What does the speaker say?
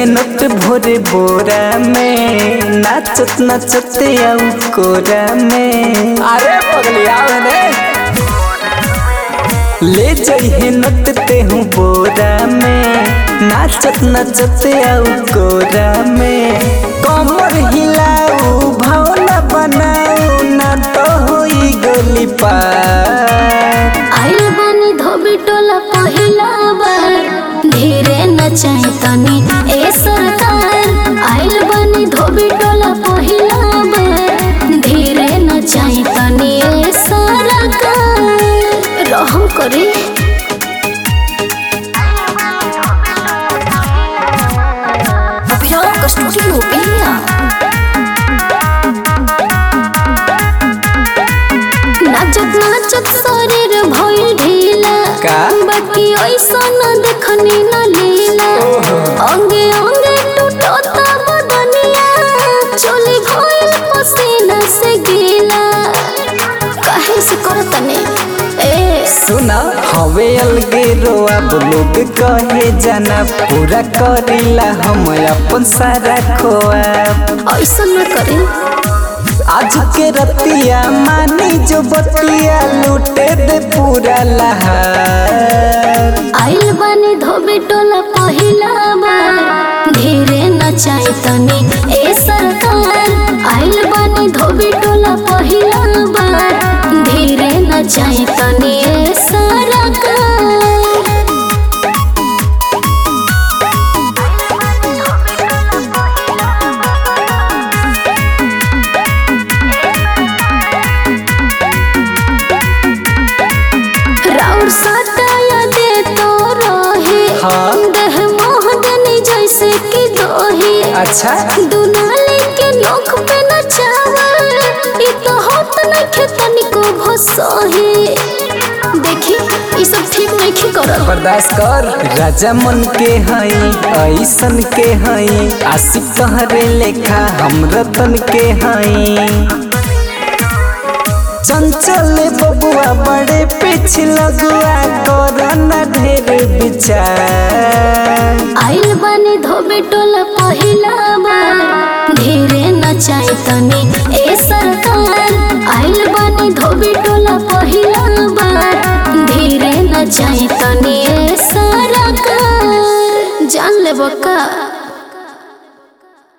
नट भोरे बोरा में नाचत नाचत आऊ कोरा में अरे पगली आवे रे ले जइहे नट ते हूँ बोरा में नाचत नाचत आऊ कोरा में कमर हिलाऊ भावना बनाऊ ना तो होई गोली पार आइल बानी धोबी टोला पहिला बार धीरे नचाई तनी ए सरकार आइल बानी धोबी टोला पहिला बार धीरे नचाई तनी ए सरकार रहम करे अभियान स्टूडियो बिया नाचत नाचत शरीर भइल ढीला का? बाकी ऐसा न देखनी न लीला अंगे अंगे टूटता बदनिया चोली भइल पसीना से गीला काहे से करतने ए सुना हवे अलगे रोआ लोग कहे जाना पूरा करीला हम अपन सारा खोआ ऐसा न करे आज के रतिया मानी जो बतिया लूटे दे पूरा लहार आइल बानी धोबी टोला पहिला बार धीरे नचाई तनी ए सरकार आइल बानी धोबी टोला पहिला बार धीरे नचाई तनी ए सरकार राउर सताया दे तो रहे हाँ। देह मोहदनी जैसे कि दोहे अच्छा दुनाली के नोक पे नचावा ई तो होत नइखे तनिको भसहे देखी ई सब ठीक नइखे करल बर्दाश्त कर राजा मन के हई ऐसन के हई आशिक कहरे लेखा हम रतन के हई चंचल बबुआ बड़े पीछे लगुआ करना ढेर विचार आइल बानी धोबे टोला पहिला बार धीरे नचाई तनी ए सरकार आइल बानी धोबे टोला पहिला बार धीरे नचाई तनी ए सरकार जान ले बका